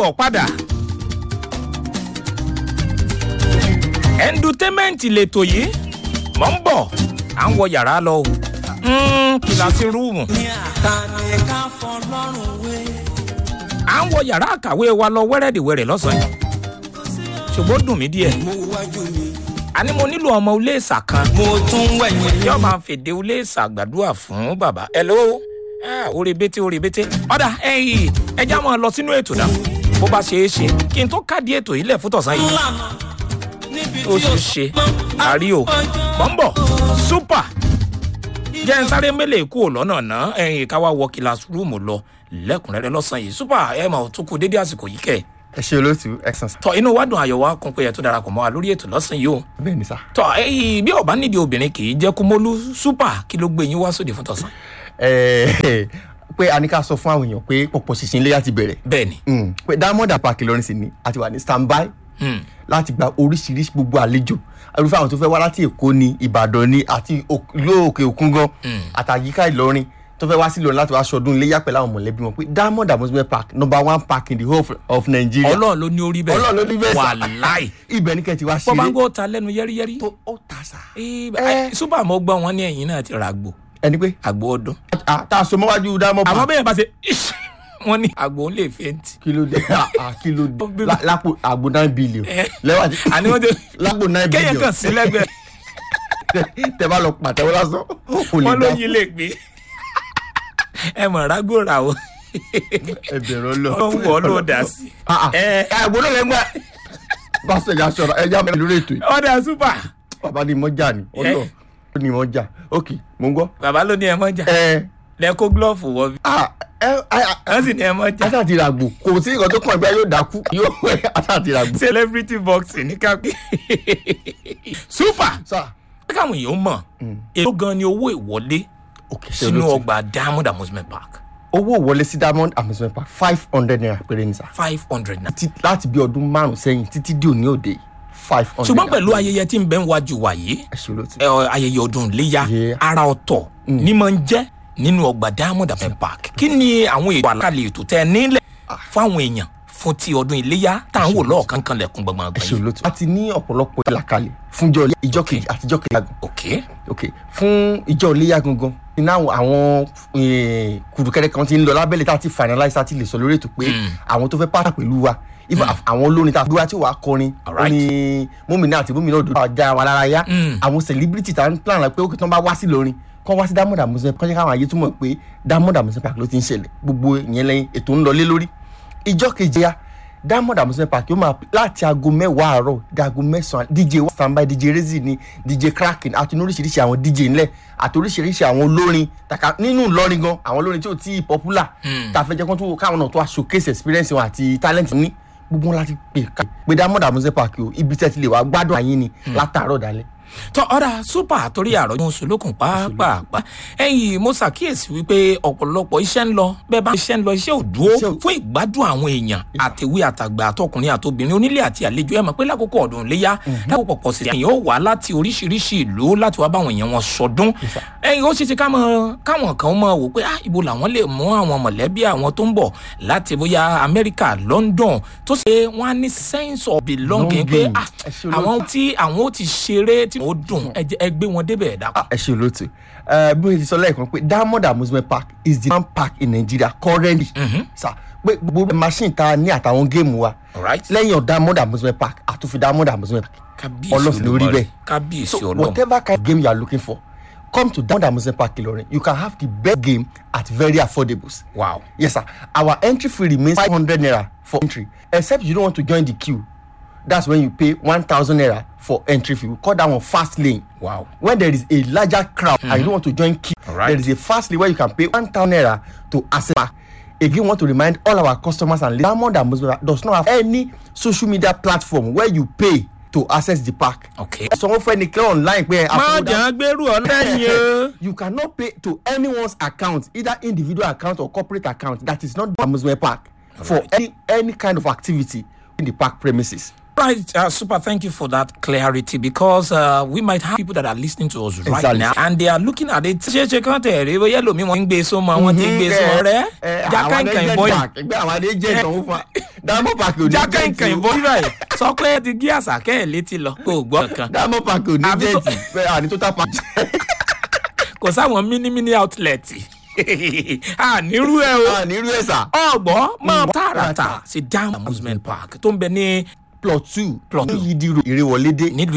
káàbọ̀ padà. ẹ̀ńdùtẹ́mẹ́ǹtì lètò yìí mọ̀ ń bọ̀ à ń wọ yàrá lọ o Mm, kìláàsì rúùmù ní àtàní ká fọlọ́run wé. à ń wọ yàrá àkàwé wa lọ wẹ́rẹ́dìwẹ́rẹ́ lọ́sàn-án yìí ṣùgbọ́n ó dùn mí díẹ̀ mo wájú mi àní mo nílò ọmọ iléèṣà kan mo tún wẹ̀yìn yóò máa fèdè iléèṣà gbàdúrà fún bàbá hello Ah, orí bété orí bété ọ̀dà ẹ̀yìn ẹja máa lọ sínú ètò náà bó bá ṣe é ṣe kí n tó kádì ètò yìí lẹ̀ fún tọ̀sán yìí lànà níbi ó tí ṣe ó ṣe àrí o bọ́ńbọ̀ super jẹ́ ń sáré mélèé kúrò lọ́nà náà ẹ̀yìn ká wá wọ kílásírúùmù lọ lẹ́kùnrẹ́rẹ́ lọ́sàn yìí super ẹ̀ mọ̀ tó kú dédé àsìkò yìí kẹ̀ ẹ ṣe olóòtú excellence. tọ inú wa dùn ayọ̀ wa kún pé ẹ tó darapọ̀ mọ́ wa lórí ètò lọ́sàn yìí o bẹ́ẹ̀ ni sá. tọ ẹyìn bí ọba nídìí obìnrin kì í jẹ́ kúmọ́lú super kí ló gbé yín wá sóde fún tọ̀sán. Ẹ, pé a ní ká sọ fún àwọn èèyàn pé pọ̀pọ̀ ṣìṣìn iléyà ti bẹ̀rẹ̀. bẹ́ẹ̀ ni Mm, pé diamond park Ìlọrin sì ni a ti wà ní standby Hmm. láti gba oríṣiríṣi gbogbo àlejò irúfẹ́ àwọn tó fẹ́ wá láti Èkó ni Ìbàdàn ni àti òk- ìlú òkè òkun gan àtàyíká Ìlọrin tó fẹ́ wá sí Ìlọrin láti wá ṣọdún iléyà pẹ̀lú àwọn mọ̀lẹ́bí wọn pé diamond amusement park number one park in the whole of- of Nigeria. ọlọ́run ló ní orí bẹ́ẹ̀ Ọlọ́run ló ní bẹ́ẹ̀ sà. wàláì ibẹ̀ ní kẹ́ ti wá bọ́ bá ń ṣeré gbọ́ ta lẹ́nu yẹ́rìyẹ́rì tó ó ta sá. Eh, Eh. eh, super mo gbọ́ wọn ní ẹ̀yìn náà ti ra àgbò ẹni pé àgbò ọdún ah, tá a so mọ́wájú diamond àmọ́ park bẹ́ẹ̀ bá ṣe ish, wọ́n ní àgbò ń lè fẹ́ǹtì. kí ló dé Ah, ah, kí ló Ó bí- dé La- lápò àgbo nine billion Eh. lẹ́wà tí àní wọ́n ti lápò nine kéèyàn billion kàn sí lẹ́gbẹ̀ẹ́ tẹ bá lọ pàtẹ́wọ́ lásán o lè wọ́n ló dá yí lè gbé ẹ mọ̀ rágbó ra o ẹbẹ̀rún lọ. ó ń wọ̀ ọ́ ló dà sí. Eh. àgbo náà lẹ́gbẹ́ pásítọ̀ ẹ̀já sọ̀rọ̀ ẹ̀já mẹ́rin lórí ètò yìí ọ̀dà super bàbá ni mọ́jà ni ọlọ́ ó ní mọ́jà ok mo ń gbọ́. bàbá ló ní ẹ mọ́ jà ẹ lẹ́kọ́ gílọ́ọ̀fù wọ bí ah ẹ ẹ wọ́n sì ní ẹ mọ́ jà. ata ti ra àgbò kò sí nǹkan tó kàn gbé yóò dákú yóò wẹ ata ti ra àgbò. celebrity boxing ní kápẹ́ super sá káwọn èèyàn mọ̀ èló gan ni owó ìwọlé ok sínú ọgbà diamond amusement park owó wọlé sí diamond amusement park five hundred naira péré ní sá. five hundred naira. ti- láti bí ọdún márùn sẹ́yìn títí di òní òde five hundred. ṣùgbọ́n pẹ̀lú ayẹyẹ tí ń bẹ ń wájú wa yìí ẹ ṣe olóòtú. ẹ, ọ, ayẹyẹ ọdún iléyà Yeah. ara ọ̀tọ̀ ní máa ń jẹ́ nínú ọgbà diamond amusement park kí ni àwọn ètò àlàkalẹ̀ ètò tẹ ẹ nílẹ̀ fáwọn èèyàn fún ti ọdún iléyà tá à ń wò lọ́ọ̀kan kan lẹ̀kún gbọ̀ngbọ̀n ẹ ṣe yìí. olóòtú. a ti ní ọ̀pọ̀lọpọ̀ ìlàkalẹ̀ fún ìjọ ìjọ kejì àti ìjọ kejì àgùn. ok ok fún ìjọ iléyà gangan iná àwọn eh, kùrùkẹrẹ kan ti ń lọ lábẹ́lẹ̀ tá a ti finalize tá a ti lè sọ lórí ètò pé àwọn tó fẹ́ pàtà pẹ̀lú wa even àwọn olórin tá a dúró tí wàá kọrin Alright. orin mómìnà àti mómìnà òdòdó àjà wa lára yá Mm. àwọn celebrity tá a ń plan la pé ó kí tí wọ́n bá wá sí lórin kọ́ wá sí diamond amusement kọ́ jẹ́ káwọn ayé túmọ̀ pé diamond amusement park ló ti ń ṣẹlẹ̀ gbogbo ìyẹn lẹ́yìn ètò ń lọ lé lórí ìjọ kejì ya diamond amusement park yóò máa láti aago mẹ́wàá àárọ̀ di aago mẹ́sàn-án dj wa standby dj rezi ni dj kraken àti ní oríṣiríṣi àwọn dj ńlẹ̀ àti oríṣiríṣi àwọn olórin tàkà nínú ìlọrin gan àwọn olórin tí ò tí ì popular tá a fẹ́ jẹ́ kó tó káwọn náà tó wá showcase experience wọn àti talent ní gbogbo wọn láti pè ká pé diamond amusement park o ibi tẹ́ ti lè wá gbádùn àyín ni látàárọ̀ dalẹ́ tọ ọ̀dà super torí àròjọ solókùn pàápàá ẹ̀yìn mo ṣàkíyèsí wípé ọ̀pọ̀lọpọ̀ iṣẹ́ ń lọ bẹ́ẹ̀ bá iṣẹ́ ń lọ iṣẹ́ ò dúró Iṣẹ́ ò- fún ìgbádùn àwọn èèyàn àtẹ̀wé àtàgbà àtọkùnrin àtobìnrin onílé àti àlejò ẹ̀ mọ̀ pé lákòókò ọdún léyà lákòókò pọ̀ sí ẹ̀yìn ó wà láti oríṣiríṣi ìlú láti wá báwọn èèyàn wọn sọdún ẹ̀yìn ó ṣe ṣe káwọn káwọn kan mọ̀ wò pé ah ibo làwọn lè mú àwọn mọ̀lẹ́bí àwọn tó ń bọ̀ láti bóyá Amẹ́ríkà London tó ṣe wọ́n á ní sense of belonging pé Belonging. ah Ẹ ṣe olóòtú. àwọn tí àwọn ó ti ṣeré tí ó dùn ẹ jẹ́- ẹ gbé wọn débẹ̀ dàpọ̀. ẹ ṣe olóòtú ẹ bí o ti sọ lẹ́ẹ̀kan pé diamond amusement park is the one park in nigeria currently sa pé gbogbo machine ta ní àtàwọn géèmù wa Alright. lẹ́yìn of diamond amusement park àtúnfi diamond amusement park kábíyèsí ọlọ́sìn lórí Olódùmarè. bẹ́ẹ̀ kábíyèsí so ọlọ́run whatever kind of game you are looking for come to diamond amusement park Ilorin you can have the best game at very affordables. wow Yes, sir. Our entry fee remains 500 naira for entry, except you don't want to join the queue. That's when you pay 1,000 naira for entry fee. We call that one fast lane. wow When there is a larger crowd and you don't want to join queue, Alright. there is a fast lane where you can pay 1,000 naira to access back. Again, want to remind all our customers and Diamond Amusement Park does not have any social media platform where you pay to access the park. okay. Someone for any online where má jẹ́ gbèrú ọlẹ́yìn o. you cannot pay to anyone's account either individual account or corporate account that is not the amusement park for Alright. any any kind of activity in the park premises Right, uh, super. Thank you for that clarity because uh, we might have people that are listening to us right Exactly. now and they are looking at it. ṣe ṣe kán tẹ̀ rí bóyá lómi wọn ń gbé sọmọ wọn ti ń gbé sọmọ rẹ jákà nǹkan ìbọn yìí ẹgbẹ́ àwọn adé jẹ́ ìtàn fún wa diamond park ò ní jákà jẹ́ẹ̀tì nǹkan o. ìbọn yìí báyìí sọ pé ti gí àṣàkẹ́ ẹ̀ létí lọ kó o gbọ́ kan diamond park ò ní Àbí tó- jẹ́ẹ̀tì bẹ́ẹ̀ àní total park. kò sáwọn mini mini outlet ànírú ẹ o a ní irú ẹ̀ sà. ọgbọ́n máa tààràtà sí down amusement park tó ń bẹ ní plot two Plot two. ní yídìrò ìrèwọlédé nílùú